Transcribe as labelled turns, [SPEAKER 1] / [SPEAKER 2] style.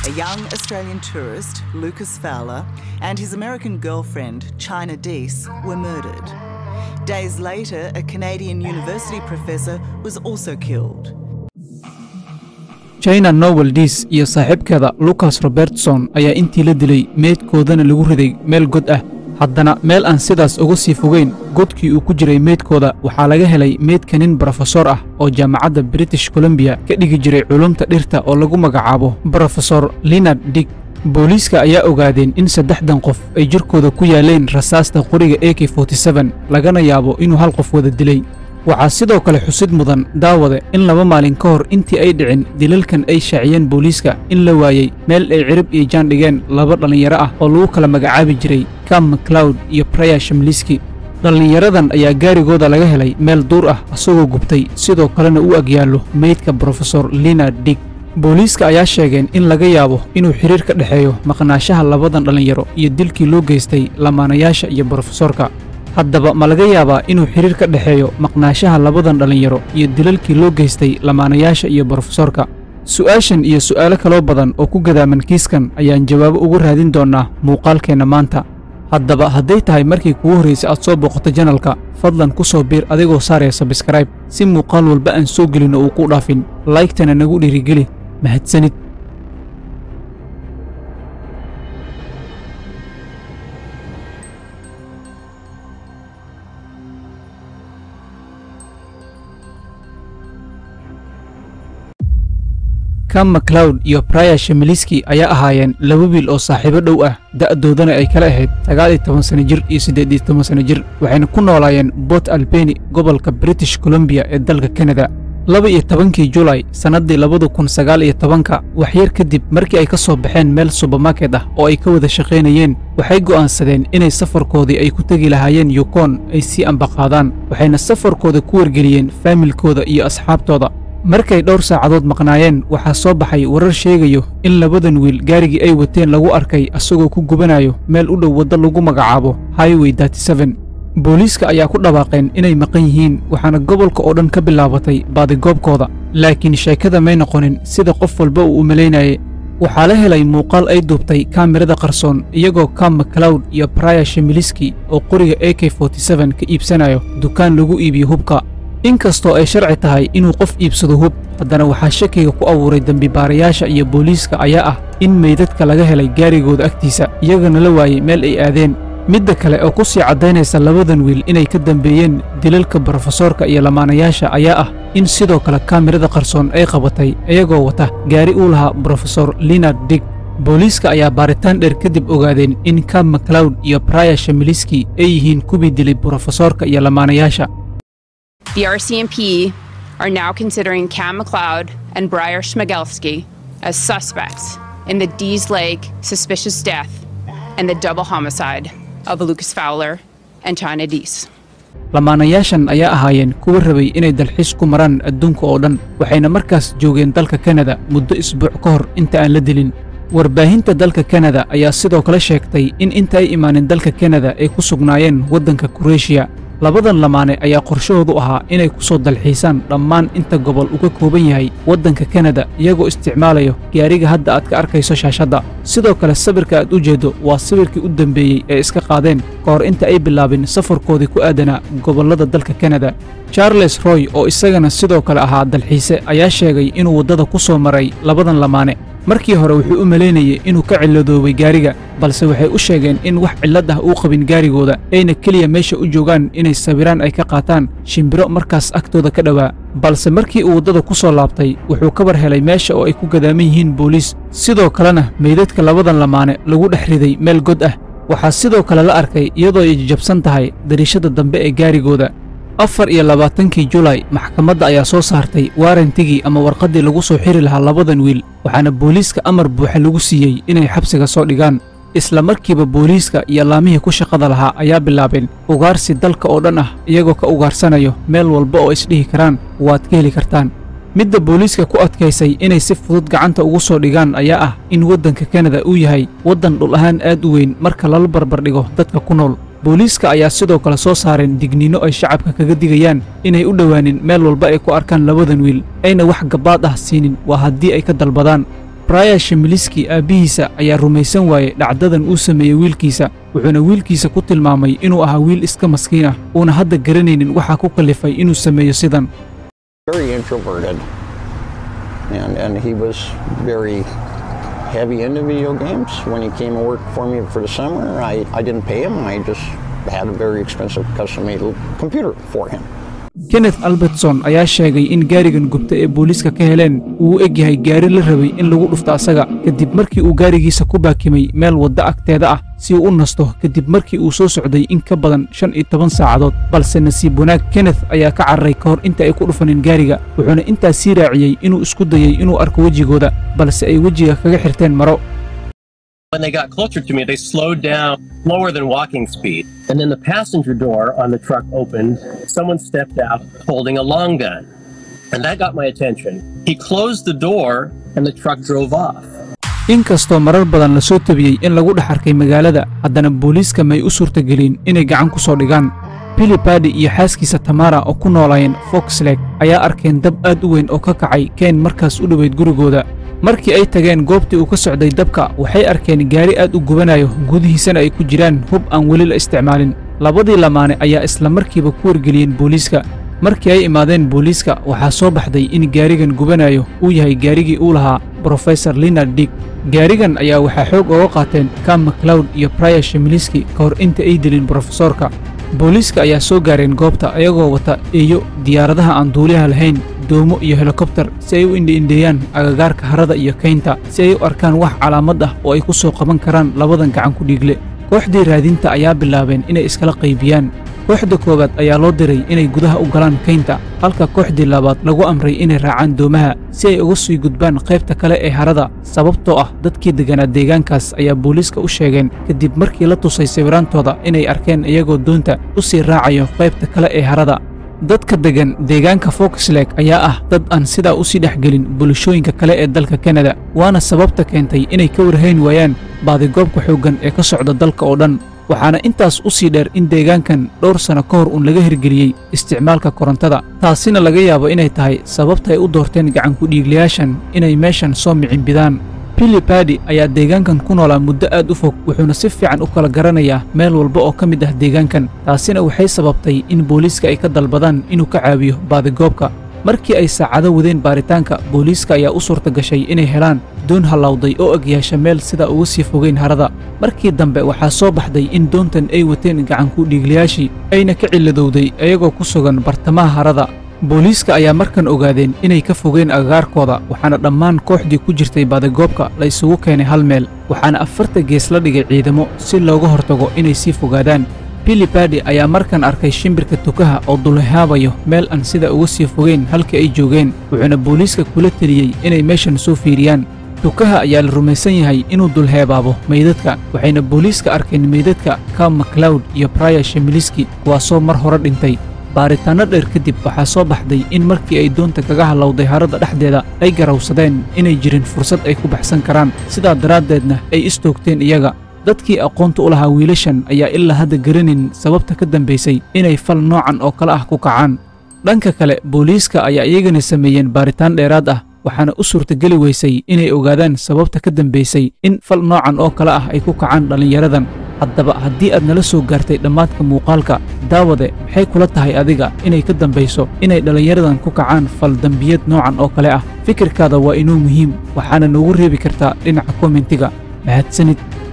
[SPEAKER 1] A young Australian tourist, Lucas Fowler, and his American girlfriend, China Deese, were murdered. Days later, a Canadian university professor was also killed.
[SPEAKER 2] china nobel diis iyo saaxiibkeeda lucas robertson ayaa intii la dilay meydkoodana lagu riday meel god ah haddana meel aan sidaas uga sii fogeyn godkii uu ku jiray meydkooda waxaa laga helay meydka nin brofesor ah oo jaamacadda british colombiya ka dhigi jiray culumta dhirta oo lagu magacaabo brofesor linard dig booliiska ayaa ogaadeen in saddexdan qof ay jirkooda ku yaaleen rasaasta qoriga a k lagana yaabo inuu hal qof wada dilay waxaa sidoo kale xusid mudan daawade in laba maalin ka hor intii ay dhicin dilalkan ay shaaciyeen booliiska in la waayey meel ay cirib iyo jaan dhigeen laba dhallinyaro ah oo lagu kala magacaabi jiray cam maclawd iyo braya shamliski dhallinyaradan ayaa gaarigooda laga helay meel duur ah asagoo gubtay sidoo kalena u agyaallo meydka brofesor linard dig booliiska ayaa sheegeen in laga yaabo inuu xidhiir ka dhexeeyo maqnaashaha labadan dhallinyaro iyo dilkii loo geystay lamaanayaasha iyo brofesorka haddaba ma laga yaabaa inuu xidhiir ka dhexeeyo maqnaashaha labadan dhallinyaro iyo dilalkii loo geystay lamaanayaasha iyo brofesorka su'aashan iyo su'aalo kaloo badan oo ku gadaaman kiiskan ayaan jawaabo ugu raadin doonnaa muuqaalkeenna maanta haddaba hadday tahay markii kugu horraysay aad soo booqato janalka fadlan ku soo biir adigoo saaraya sabskrayb si muuqaal walba aan soo gelinno uu ku dhaafin laygtana nagu dhiirigeli mahadsanid cam maclawd iyo braya shemiliski ayaa ahaayeen laba wiil oo saaxiibo dhow ah da'doodana ay kala ahayd sagaal iyo toban sana jir iyo siddeed iyo toban sana jir waxayna ku noolaayeen bort albeni gobolka british colombiya ee dalka kanada laba iyo tobankii julay sannaddii labada kun sagaal iyo tobanka waxyar kadib markii ay ka soo baxeen meel subermarket ah oo ay ka wada shaqaynayeen waxay go'aansadeen inay safarkoodii ay ku tegi lahaayeen yukon ay sii ambaqaadaan waxayna safarkooda ku wargeliyeen faamilkooda iyo asxaabtooda markay dhowr saacadood maqnaayeen waxaa soo baxay warar sheegayo in labadan wiil gaarigii ay wateen lagu arkay asagoo ku gubanayo meel u dhow waddo lagu magacaabo highway booliiska ayaa ku dhawaaqeen inay maqan yihiin waxaana gobolka oo dhan ka bilaabatay baadigoobkooda laakiin sheekada may noqonin sida qof walba uu u malaynayay waxaa la helay muuqaal ay duubtay kaamirada qarsoon iyagoo cam maclawd iyo braya shemiliski oo qoriga a k ka iibsanayo dukaan lagu iibiyo hubka inkastoo ay sharci tahay inuu qof iibsado hub haddana waxaa shakiga ku abuuray dembibaarayaasha iyo booliiska ayaa ah in meydadka laga helay gaarigooda agtiisa iyagana la waayey meel ay aadeen midda kale oo ku sii caddaynaysa labadan wiil inay ka dambeeyeen dilalka brofesoorka iyo lamaanayaasha ayaa ah in sidoo kale kaamirada qarsoon ay qabatay iyagoo wata gaari uu lahaa brofesor linard dig booliiska ayaa baaritaan dheer kadib ogaadeen in cam maclawd iyo braya shemiliski ay yihiin kuwii dilay brofesoorka iyo lamaanayaasha
[SPEAKER 3] The RCMP are now considering Cam McLeod and Briar Schmigelski as suspects in the Dees Lake suspicious death and the double homicide of Lucas Fowler and China Dees.
[SPEAKER 2] lamaanayaashan ayaa ahaayeen kuwa rabay inay dalxiis ku maraan adduunka oo dhan waxayna markaas joogeen dalka kanada muddo isbuuc ka hor inta aan la dilin warbaahinta dalka kanada ayaa sidoo kale sheegtay in inta ay imaanin dalka kanada ay ku sugnaayeen waddanka kureeshiya labadan lamaane ayaa qorshahoodu ahaa inay ku soo dalxiisaan dhammaan inta gobol uu ka kooban yahay waddanka kanada iyagoo isticmaalayo gaariga hadda aad ka arkayso shaashadda sidoo kale sawirka aad u jeeddo waa sawirkii u dambeeyey ee iska qaadeen ka hor inta ay bilaabin safarkoodii ku aadanaa gobollada dalka kanada charles roy oo isagana sidoo kale ahaa dalxiise ayaa sheegay inuu waddada ku soo maray labadan lamaane markii hore wuxuu u malaynayey inuu ka cilladoobay gaariga balse waxay u sheegeen in wax cillad ah uu qabin gaarigooda ayna keliya meesha u joogaan inay sawiraan ay ka qaataan shimbiro markaas agtooda ka dhowaa balse markii uu waddada ku soo laabtay wuxuu ka war helay meesha oo ay ku gadaaman yihiin booliis sidoo kalena meydadka labadan lamaane lagu dhex riday meel god ah waxaa sidoo kale la arkay iyadoo ay jajabsan tahay dariishada dambe ee gaarigooda afar iyo labaatankii julay maxkamadda ayaa soo saartay waarantigii ama warqaddii lagu soo xiri lahaa labadan wiil waxaana booliiska amar buuxa lagu siiyey inay xabsiga soo dhigaan isla markiiba booliiska iyo laamihii ku shaqada lahaa ayaa bilaabeen ugaarsi dalka oo dhan ah iyagoo ka ugaarsanayo meel walba oo isdhihi karaan waad ka heli kartaan midda booliiska ku adkaysay inay si fudud gacanta ugu soo dhigaan ayaa ah in waddanka kanada uu yahay waddan dhul ahaan aad u weyn marka lala barbardhigo dadka ku nool booliiska ayaa sidoo kale soo saareen digniino ay shacabka kaga digayaan inay u dhowaanin meel walba ay ku arkaan labadan wiil ayna wax gabbaad ah siinin waa haddii ay ka dalbadaan braya shimiliski aabbihiisa ayaa rumaysan waayey dhacdadan uu sameeyey wiilkiisa wuxuuna wiilkiisa ku tilmaamay inuu ahaa wiil iska maskiin ah uuna hadda garanaynin waxaa ku kallifay inuu sameeyo sidan
[SPEAKER 4] very introverted, and and he was very heavy into video games. When he came and worked for me for the summer, I, I didn't pay him. I just had a very expensive custom-made computer for him.
[SPEAKER 2] kenneth albertson ayaa sheegay in gaarigan gubta ee booliiska ka heleen uu u eg yahay gaari la rabay in lagu dhufto asaga kadib markii uu gaarigiisa ku baakimay meel wadda agteeda ah si uu u nasto kadib markii uu soo socday in ka badan shan iyo toban saacadood balse nasiib wanaag kenneth ayaa ka cararay ka hor inta ay ku dhufanin gaariga wuxuuna intaas sii raaciyey inuu isku dayey inuu arko wejigooda balse ay wejiga kaga xirteen maro
[SPEAKER 5] When they got closer to me, they slowed down slower than walking speed. And then the passenger door on the truck opened. Someone stepped out holding a long gun. And that got my attention. He closed the door and the truck drove off.
[SPEAKER 2] inkastoo marar badan la soo tabiyey in lagu dhex arkay magaalada haddana booliiska may u suurtagelin inay gacan ku soo dhigaan bilipadi iyo xaaskiisa tamara oo ku noolaayeen foxleg ayaa arkeen dab aad u weyn oo ka kacay keen markaas u dhoweyd gurigooda markii ay tageen goobtii uu ka socday dabka waxay arkeen gaari aad u gubanayo gudihiisana ay ku jiraan hub aan weli la isticmaalin labadii lamaane ayaa isla markiiba ku wargeliyeen booliiska markii ay imaadeen booliiska waxaa soo baxday in gaarigan gubanayo uu yahay gaarigii uu lahaa brofesor linard dig gaarigan ayaa waxaa xoog ooga qaateen kam maclowd iyo braya shimiliski ka hor inta ay dilin brofesoorka booliiska ayaa soo gaareen goobta ayagoo wata eeyo diyaaradaha aan duuliyaha lahayn doomo iyo helikobtar si ay u indhiindheeyaan agagaarka harada iyo kaynta si ay u arkaan wax calaamad ah oo ay ku soo qaban karaan labadan gacan ku dhiigle kooxdii raadinta ayaa bilaabeen inay iskala qaybiyaan kooxda koowaad ayaa loo diray inay gudaha u galaan kaynta halka kooxdii labaad lagu amray inay raacaan doomaha si ay uga sii gudbaan qaybta kale ee harada sababtoo ah dadkii degganaa deegaankaas ayaa booliiska u sheegeen kadib markii la tusay sawiraantooda inay arkeen iyagoo doonta u sii raacayo qaybta kale ee harada dadka deggan deegaanka foxleg ayaa ah dad aan sidaa u sii dhexgelin bulshooyinka kale ee dalka kanada waana sababta keentay inay ka warhayn waayaan baadigoobka xooggan ee ka socda dalka oo dhan waxaana intaas u sii dheer in deegaankan dhowr sanno ka hor uun laga hirgeliyey isticmaalka korontada taasina laga yaabo inay tahay sababta ay u doorteen gacankudhiiglayaashan inay meeshan soo micimbidaan bilipadi ayaa deegaankan ku noolaa muddo aad u fog wuxuuna si fiican u kala garanayaa meel walba oo ka mid ah deegaankan taasina waxay sababtay in booliiska ay ka dalbadaan inuu ka caawiyo baadigoobka markii ay saacado wadeen baaritaanka booliiska ayaa u suurta gashay inay helaan doon hallawday oo egyaasha meel sidaa uga sii fogeyn harada markii dambe waxaa soo baxday in doontan ay wateen gacanku dhiiglayaashii ayna ka cilladowday iyagoo ku sugan bartamaha harada booliiska ayaa markan ogaadeen inay ka fogeen agagaarkooda waxaana dhammaan kooxdii ku jirtay baadigoobka la isugu keenay hal meel waxaana afarta gees la dhigay ciidamo si looga hortago inay sii fogaadaan bilipadi ayaa markan arkay shimbirka tukaha oo dulhaabayo meel aan sida uga sii fogeyn halkii ay joogeen wuxuuna booliiska kula teliyey inay meeshan soo fiiriyaan tukaha ayaa la rumaysan yahay inuu dulheebaabo meydadka waxayna booliiska arkeen meydadka kam maclowd iyo braya shimiliski kuwaasoo mar hore dhintay baaritaanno dheer kadib waxaa soo baxday in markii ay doonta kaga hallowday harada dhexdeeda ay garawsadeen inay jirin fursad ay ku baxsan karaan sidaa daraaddeedna ay istoogteen iyaga dadkii aqoonta u lahaa wiilashan ayaa ilaa hadda garanin sababta ka dambaysay inay fal noocan oo kale ah ku kacaan dhanka kale booliiska ayaa iyagana sameeyeen baaritaan dheeraad ah waxaana u suurtageli weysay inay ogaadaan sababta ka dambaysay in fal noocan oo kale ah ay ku kacaan dhallinyaradan haddaba haddii aad nala soo gaartay dhammaadka muuqaalka daawade maxay kula tahay adiga inay ka dambayso inay dhallinyaradan ku kacaan fal dembiyad noocan oo kale ah fikirkaada waa inuu muhiim waxaana noogu reebi kartaa dhinaca kommentiga mahadsanid